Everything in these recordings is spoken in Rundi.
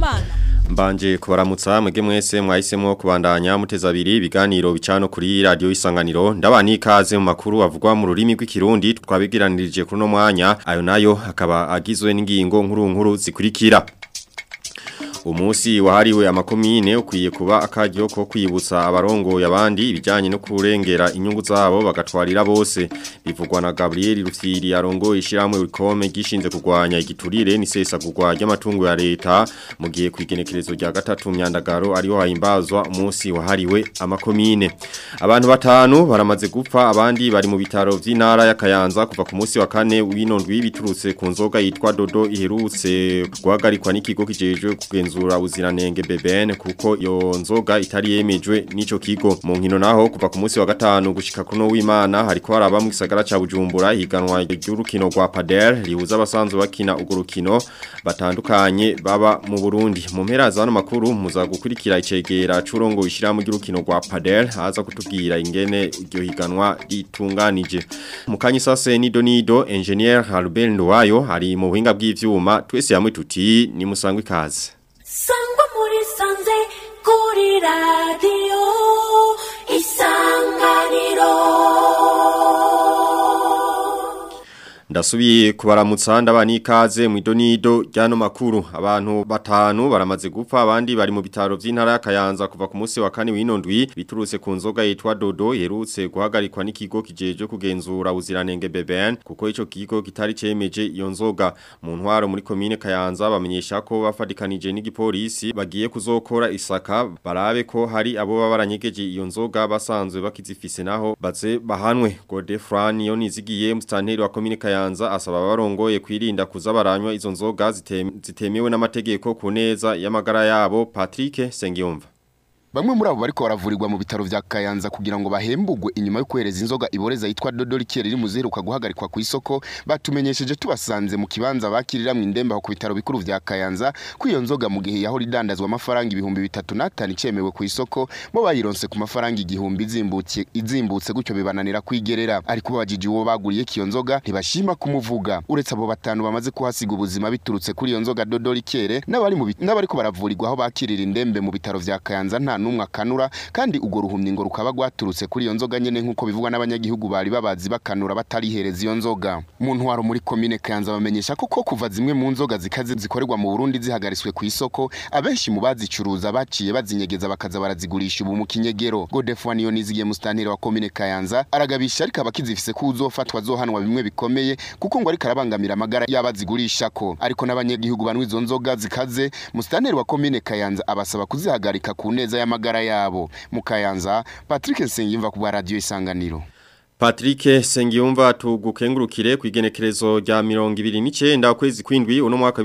Kumana Mbanje kubaramutsa mwege mwese mwahisemo kubandanya muteza abiri ibiganiro bicano kuri radio isanganiro ndabani ikaze mu makuru avugwa mu rurimi rw'ikirundi twabigiranirije kuri no mwanya ayo nayo akaba agizwe n'ingingo nkuru nkuru zikurikira Umusi wahariwe amakomine ukwiye kuba akaryo ko kwibutsa abarongo yabandi ibijanye no kurengera inyungu zabo bagatwarira bose bivugwa na Gabriel Rufyiri arongo ishiramwe wikome gishinze kugwanya igiturire nisesa kugwa ry'amatungo ya leta mu gihe kwigenekerezo rya gatatu myandagaro ariho hahimbazwa umusi wahariwe amakomine abantu batanu baramaze gupfa abandi bari mu bitaro vy'intara ya Kayanza kuva ku musi wa kane w'inondwi biturutse ku nzoga yitwa Dodo iherutse guhagarikwa n'ikigo kijejwe kugenza kugenzura uziranenge BBN kuko yo nzoga itari yemejwe nico kigo mu nkino naho kuva ku munsi wa gatanu gushika kuno w'Imana hariko haraba mu gisagara ca Bujumbura higanwa ry'urukino rwa Padel rihuza abasanzwe bakina ugo rukino batandukanye baba mu Burundi mu mpera za no makuru muza gukurikira icegera curongo ishira mu ry'urukino rwa Padel haza kutubwira ingene iryo higanwa ritunganije mu kanyisase ni Donido engineer Albert Ndwayo ari mu buhinga bw'ivyuma twese hamwe tuti ni musangwe kaze sangwa muri sanze kuri radiyo isanganiro Ndasubiye kubaramutsa ndabani ikaze mu idonido ryano makuru abantu batanu baramaze gupfa abandi bari mu bitaro vy'intara ya Kayanza kuva ku munsi wa kane w'inondwi biturutse ku nzoga yitwa Dodo yerutse guhagarikwa n'ikigo kijeje kugenzura uziranenge BBN kuko ico kigo kitari cemeje iyo nzoga mu ntwaro muri commune Kayanza bamenyesha ko bafadikanije n'igipolisi bagiye kuzokora isaka barabe ko hari abo babaranyegeje iyo nzoga basanzwe bakizifise naho baze bahanwe Godefran yo nizigiye mustanteri wa commune Kayanza Kayanza asaba abarongoye kwirinda kuza baranywa izo nzoga zitemewe n'amategeko ku neza y'amagara yabo Patrick Sengiyumva Bamwe muri abo bariko baravurirwa mu bitaro vya Kayanza kugira ngo bahembugwe inyuma yo kwereza inzoga iboreza yitwa Dodo Likier iri muziheruka guhagarikwa ku isoko batumenyesheje tubasanze mu kibanza bakirira mu indembe ku bitaro bikuru vya Kayanza ku iyo nzoga mu gihe yaho ridandazwa amafaranga ibihumbi bitatu n'atanu icemewe ku isoko bo bayironse ku mafaranga igihumbi izimbutse izimbutse gutyo bibananira kwigerera ariko babajije uwo baguriye kiyo nzoga ntibashima kumuvuga uretse abo batanu bamaze kuhasiga ubuzima biturutse kuri iyo nzoga Dodo Likier n'abari mu n'abariko baravurirwa aho bakirira indembe mu bitaro vya Kayanza nta numwe akanura kandi ugo ruhumye ngo rukaba rwaturutse kuri iyo nzoga nyene nkuko bivugwa n'abanyagihugu bari babazi bakanura batarihereza iyo nzoga mu ntwaro muri komine Kayanza bamenyesha ko kuva zimwe mu nzoga zikaze zikorerwa mu Burundi zihagariswe ku isoko abenshi mu bazicuruza baciye bazinyegeza bakaza barazigurisha ubu mu kinyegero Godefroid niyo nizigiye mustantire wa komine Kayanza aragabisha ariko abakizifise ko uzofatwa zohanwa bimwe bikomeye kuko ngo ariko arabangamira amagara y'abazigurisha ko ariko n'abanyagihugu banwe izo nzoga zikaze mustantire wa komine Kayanza abasaba kuzihagarika ku neza ya amagara yabo mukayanza Patrick Nsengimva ku radio isanganiro Patrick Sengiyumva tugukengurukire ku igenekerezo rya 29 kwezi kwindwi uno mwaka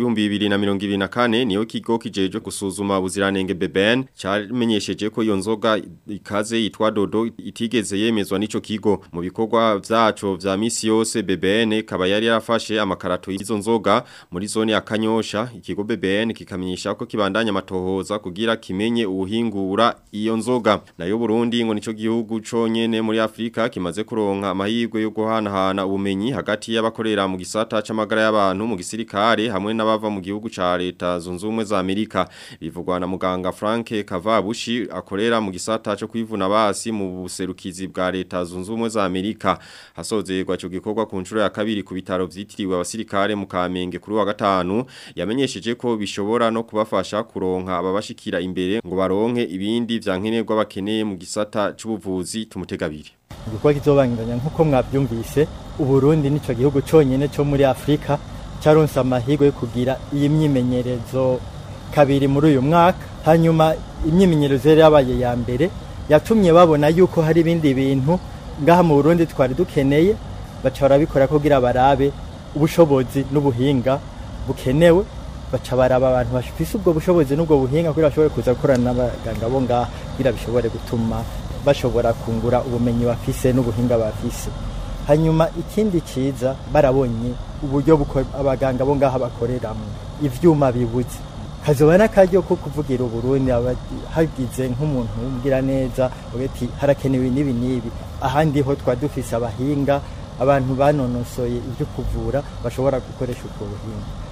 2024 niyo kigo kijeje gusuzuma ubuziranenge BBN cyamenyesheje ko iyo nzoga ikaze yitwa Dodo itigeze yemezwa n'ico kigo mu bikorwa vyaco vya misi yose BBN kaba yari yarafashe amakarato y'izo nzoga muri zone ya Kanyosha ikigo BBN kikamenyesha ko kibandanya amatohoza kugira kimenye ubuhingura iyo nzoga nayo Burundi ngo nico gihugu conyene muri Afrika kimaze kuro kuronka amahirwe yo guhanahana ubumenyi hagati y'abakorera mu gisata c'amagara y'abantu mu gisirikare hamwe n'abava mu gihugu ca leta zunze ubumwe za Amerika bivugwa na muganga Frank Kavabushi akorera mu gisata cyo kwivuna basi mu buserukizi bwa leta zunze ubumwe za Amerika hasozerwa cyo gikorwa ku nshuro ya kabiri ku bitaro vyitiriwe abasirikare mu Kamenge kuri wa gatanu yamenyesheje ko bishobora no kubafasha kuronka ababashikira imbere ngo baronke ibindi vyankenerwa bakeneye mu gisata c'ubuvuzi tumutegabiri igikorwa kizobangiranya nk'uko mwabyumvise uburundi nico gihugu cyonyine cyo muri afurika cyaronse amahirwe yo kugira iyi myimenyerezo kabiri muri uyu mwaka hanyuma imyimenyerezo yari yabaye ya mbere yatumye babona yuko hari ibindi bintu ngaha mu burundi twari dukeneye baca barabikora kugira barabe ubushobozi n'ubuhinga bukenewe baca baraba abantu bafise ubwo bushobozi n'ubwo buhinga kugira bashobore kuza gukorana n'abaganga bo ngaha kugira bishobore gutuma bashobora kungura ubumenyi bafise n'ubuhinga bafise hanyuma ikindi ciza barabonye uburyo abaganga bo ngaha bakoreramo ivyuma bibuze kazoba n'akaryo ko kuvugira uburundi hagize nk'umuntu umbwira neza ati harakenewe n'ibi n'ibi ahandi ho twa dufise abahinga abantu banonosoye ibyo kuvura bashobora gukoresha ubwo buhinga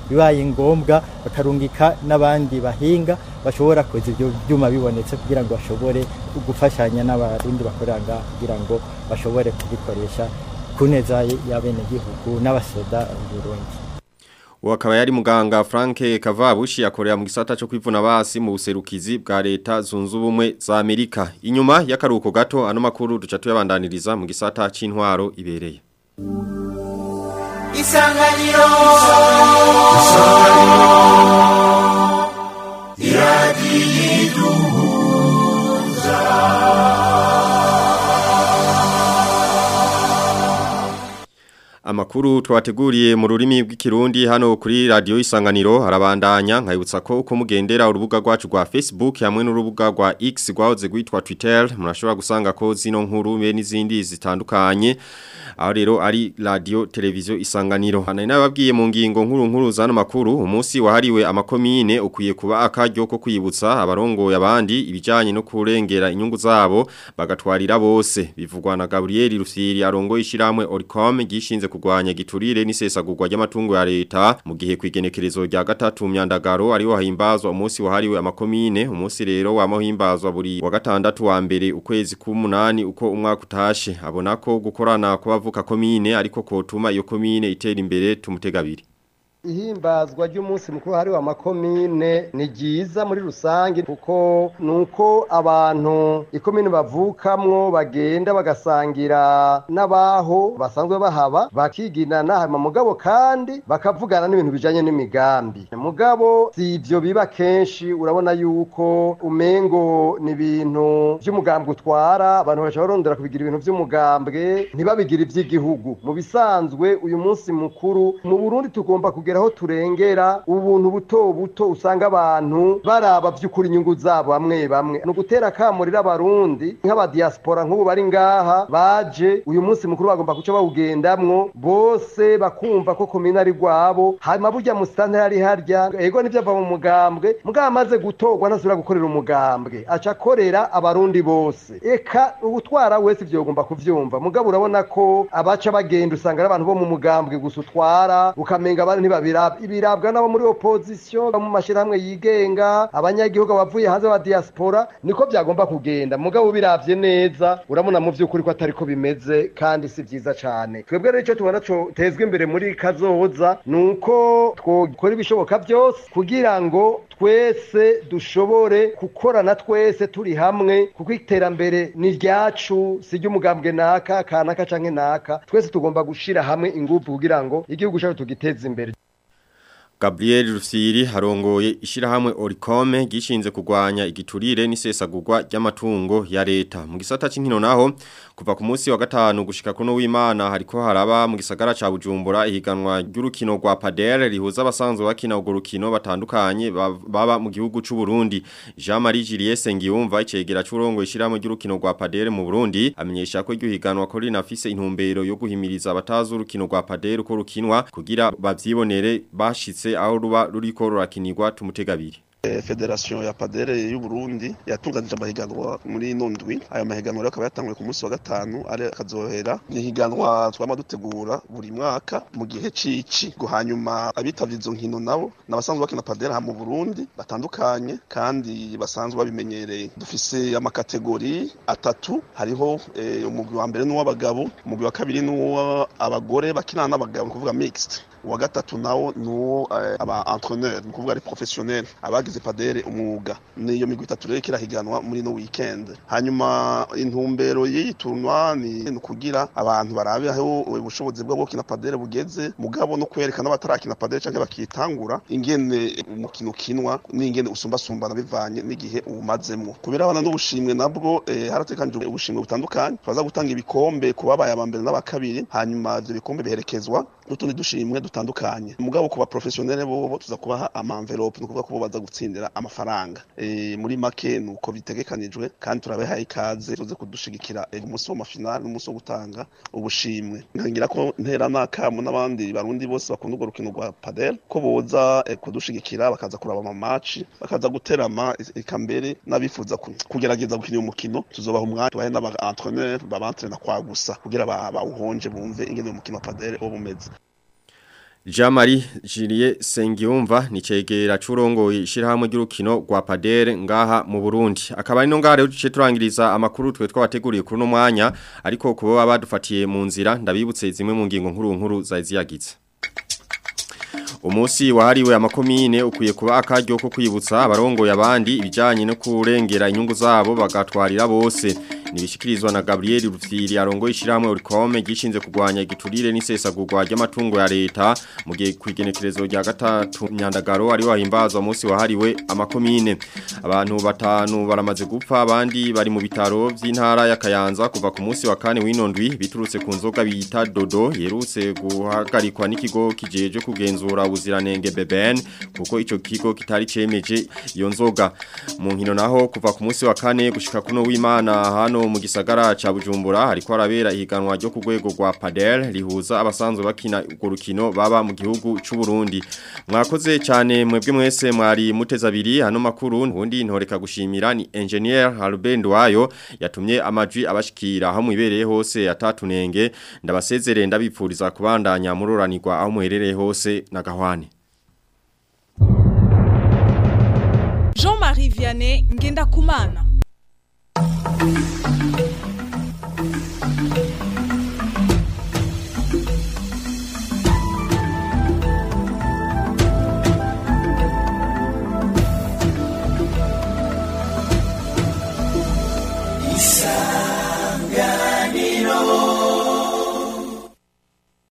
bibaye ngombwa bakarungika n'abandi bahinga bashobora koza ibyo byuma bibonetse kugira ngo bashobore gufashanya n'abarundi bakorera ngaha kugira ngo bashobore kubikoresha ku neza y'abenegihugu n'abasoda Burundi Uwo akaba yari muganga Frank Kavabushi akorera mu gisata cyo kwivuna basi mu buserukizi bwa leta zunze ubumwe za Amerika. Inyuma y'akaruhuko gato ano makuru duca tuyabandaniriza mu gisata c'intwaro ibereye. Isanganiro Amakuru twateguriye mu rurimi rw'ikirundi hano kuri radio isanganiro harabandanya nkayibutsa ko uko mugendera urubuga rwacu rwa Facebook hamwe n'urubuga rwa X rwahoze rwitwa Twitter murashobora gusanga ko zino nkuru be n'izindi zitandukanye aho rero ari radio televiziyo isanganiro hano nababwiye mu ngingo nkuru nkuru zano makuru umunsi wahariwe amakomine ukwiye kuba akaryo ko kwibutsa abarongoye abandi ibijanye no kurengera inyungu zabo bagatwarira bose bivugwa na Gabriel Rufyiri arongoye ishiramwe Oricom gishinze kugwanya giturire n'isesagurwa ry'amatungo ya leta mu gihe kwigenekerezo rya gatatu myandagaro ariho hahimbazwa umunsi wahariwe amakomine umunsi rero wamuhimbazwa buri wa gatandatu wa mbere ukwezi k'umunani uko umwaka utashe abona ko gukorana kubavuka komine ariko kotuma iyo komine itera imbere tumutegabiri ihimbazwa ry'umunsi mukuru hariwe amakomine ni ryiza muri rusange kuko nuko abantu ikomine bavukamwo bagenda bagasangira n'abaho basanzwe bahaba bakiginana hanyuma mugabo kandi bakavugana n'ibintu bijanye n'imigambi mugabo si ivyo biba kenshi urabona yuko umengo ni ibintu vy'umugambwe utwara abantu baca barondera kubigira ibintu vy'umugambwe ntibabigire ivy'igihugu mu bisanzwe uyu munsi mukuru mu Burundi tugomba kugira aho turengera ubuntu buto buto usanga abantu baraba by'ukuri inyungu zabo bamwe bamwe ni ugutera akamurira abarundi nk'abadiaspora nk'ubu bari ngaha baje uyu munsi mukuru bagomba guca bawugendamwo bose bakumva ko komine ari rwabo hanyuma burya musitanteri ari harya ego nivyo ava mu mugambwe mugabo amaze gutorwa ntasubira gukorera umugambwe aca akorera abarundi bose eka ubutwara wese ivyo ugomba kuvyumva mugabo urabona ko abaca bagenda usanga ari abantu bo mu mugambwe gusa utwara ukamenga abandi ntibabiraba ibirabwa nabo muri opposition mu mashirahamwe yigenga abanyagihugu bavuye hanze ba diaspora niko byagomba kugenda mugabo biravye neza urabona mu vy'ukuri ko atari ko bimeze kandi si vyiza cane twebwe rero ico tubona co tezwe imbere muri kazoza nuko twokora ibishoboka byose kugira ngo twese dushobore gukorana twese turi hamwe kuko iterambere ni ryacu si ry'umugambwe naka kanaka canke naka twese tugomba gushira hamwe ingufu kugira ngo igihugu cyacu tugiteze imbere Gabriel Rufyiri harongoye ishirahamwe Oricome gishinze kugwanya igiturire n'isesagurwa ry'amatungo ya leta mu gisata c'inkino naho kuva ku munsi wa gatanu gushika kuno w'Imana hariko haraba mu gisagara ca Bujumbura ihiganwa ry'urukino rwa padel rihuza abasanzwe bakina urwo rukino batandukanye baba mu gihugu c'u Burundi Jean Marie Juliet Sengiyumva icegera c'urongo ishirahamwe ry'urukino rwa padel mu Burundi amenyesha ko iryo higanwa ko rinafise intumbero yo guhimiriza abatazi urukino rwa padel ko rukinwa kugira bavyibonere bashitse aho ruba ruriko rurakinirwa tumutegabiri federation ya padere y'u Burundi yatunganije amahiganwa muri nondwi ayo mahiganwa rero akaba yatanguye ku munsi wa gatanu ari akazohera ni higanwa twama dutegura buri mwaka mu gihe cici ngo hanyuma abitavye izo nkino nabo nabasanzwe bakina padere ha mu Burundi batandukanye kandi basanzwe babimenyereye dufise amakategori atatu hariho eh, umugwi wa mbere n'uw'abagabo umugwi wa kabiri n'uw'abagore bakinana n'abagabo kuvuga mixed uwa gatatu nawo nuwo eh, aba entraîneur ni kuvuga ari professionnel abagize padere umwuga niyo migwi itatu rero kirahiganwa muri no weekend hanyuma intumbero y'iyi tournoi ni kugira abantu barabe aho ubushobozi bwo gukina padere bugeze mugabo no kwerekana batarakina padere canke bakitangura ingene umukino kinwa n'ingene usumba sumbana bivanye n'igihe umazemwo kubera abana n'ubushimwe nabwo eh, haratekanije ubushimwe butandukanye twaza gutanga ibikombe kubabaye abambere n'abakabiri hanyuma ivyo bikombe biherekezwa n'utundi dushimwe dutandukanye mugabo kuba professionnel bo tuza kubaha ama envelope no kuvuga ko baza gutsindira amafaranga e, muri make nuko bitegekanijwe kandi turabehaye ikaze tuze kudushigikira e, umunsi wa mafinale n'umunsi wo gutanga ubushimwe nkangira ko ntera nakamu n'abandi barundi bose bakunda urwo rukino rwa padel ko boza e, kudushigikira bakaza kuraba ama match bakaza guterama eka mbere n'abifuza kugerageza gukina uyu mukino tuzobaha umwanya tubahe n'aba entraîneur babantrena kwa gusa kugira bawuhonje bumve ingene uyu mukino wa padel wo bumeze Jean-Marie Julie Sengiyumva ni cegera curongo ishirahamwe ry'urukino rwa Padere ngaha mu Burundi akaba ari no ngaha rero duce turangiriza amakuru twe twabateguriye kuri no mwanya ariko kuba badufatiye mu nzira ndabibutse zimwe mu ngingo nkuru nkuru zaziyagize Umusi wahariwe amakomine ukwiye kuba akaryo ko kwibutsa abarongo yabandi ibijanye no kurengera inyungu zabo bagatwarira bose nibishikirizwa na Gabriel Rufiri arongo ishiramwe urikome gishinze kugwanya igiturire n'isesagurwa ry'amatungo ya leta mu gihe kwigenekerezo rya gatatu myandagaro ari wahimbazwa umunsi wahariwe amakomine abantu batanu baramaze gupfa abandi bari mu bitaro by'intara ya Kayanza kuva ku munsi wa kane w'inondwi biturutse ku nzoga bita dodo yerutse guhagarikwa n'ikigo kijeje kugenzura ubuziranenge BBN kuko ico kigo kitari cemeje iyo nzoga mu nkino naho kuva ku munsi wa kane gushika kuno w'Imana hano mu gisagara ca Bujumbura hariko arabera ihiganwa ryo ku rwego rwa Padel rihuza abasanzwe bakina urwo rukino baba mu gihugu c'u Burundi mwakoze cyane mwebwe mwese mwari muteza abiri hano makuru ubundi ntoreka gushimira ni engineer Albert Wayo yatumye amajwi abashikira aho mwibereye hose atatunenge ndabasezerere ndabipfuriza kubandanya muroranirwa aho muherereye hose na gahwane Jean-Marie Vianney Ngenda Kumana